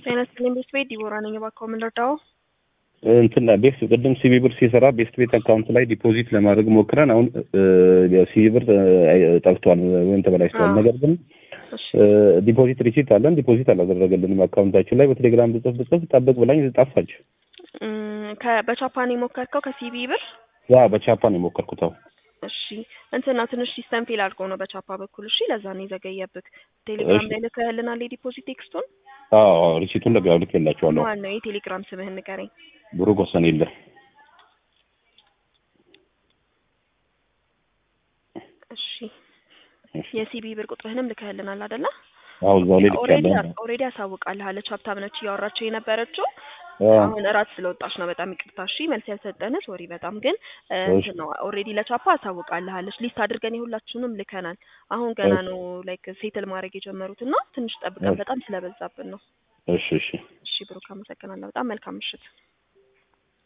ጤና ይስጥልኝ ቤት ቤት ዲቦራ ነኝ። እባክዎ ምን ልርዳዎ? እንትን ቤት ቅድም ሲቢ ብር ሲሰራ ቤስት ቤት አካውንት ላይ ዲፖዚት ለማድረግ ሞክረን አሁን ሲቢ ብር ጠፍቷል ወይም ተበላሽቷል። አዎ። ነገር ግን እሺ ዲፖዚት ሪሲት አለን ዲፖዚት አላደረገልንም አካውንታችን ላይ በቴሌግራም ብጽፍ ብጽፍ ጠብቅ ብላኝ ጠፋች። እም፣ ከ- በቻፓን የሞከርከው ከሲቢ ብር? ያ በቻፓን የሞከርኩት አሁን እሺ እንትና ትንሽ ሲስተም ፌል አድርጎ ነው በቻፓ በኩል። እሺ ለዛ ነው የዘገየብክ። ቴሌግራም እሺ። ላይ ልከህልናል የዲፖዚት ቴክስቱን? አዎ ሪሲቱን ለጋው ልክ የላቸዋለሁ ማን ነው የቴሌግራም ስምህን ንገረኝ። ብሩክ ወሰን የለ እሺ የሲቢ ብር ቁጥርህንም ልከህልናል አይደለ? አዎ እዛው ላይ ልክ ኦልሬዲ ያለ ኦልሬዲ አሳውቃለች። ሀብታም ነች እያወራቸው የነበረችው አሁን እራት ስለወጣች ነው። በጣም ይቅርታ። እሺ መልስ ያልሰጠን ሶሪ። በጣም ግን እ፣ እንትን ነው ኦልሬዲ ለቻፓ አሳውቃለች። ሊስት አድርገን የሁላችሁንም ልከናል። አሁን ገና ነው ላይክ ሴትል ማድረግ የጀመሩት እና ትንሽ ጠብቀን በጣም ስለበዛብን ነው። እሺ እሺ እሺ ብሩክ አመሰግናለሁ። በጣም መልካም ምሽት።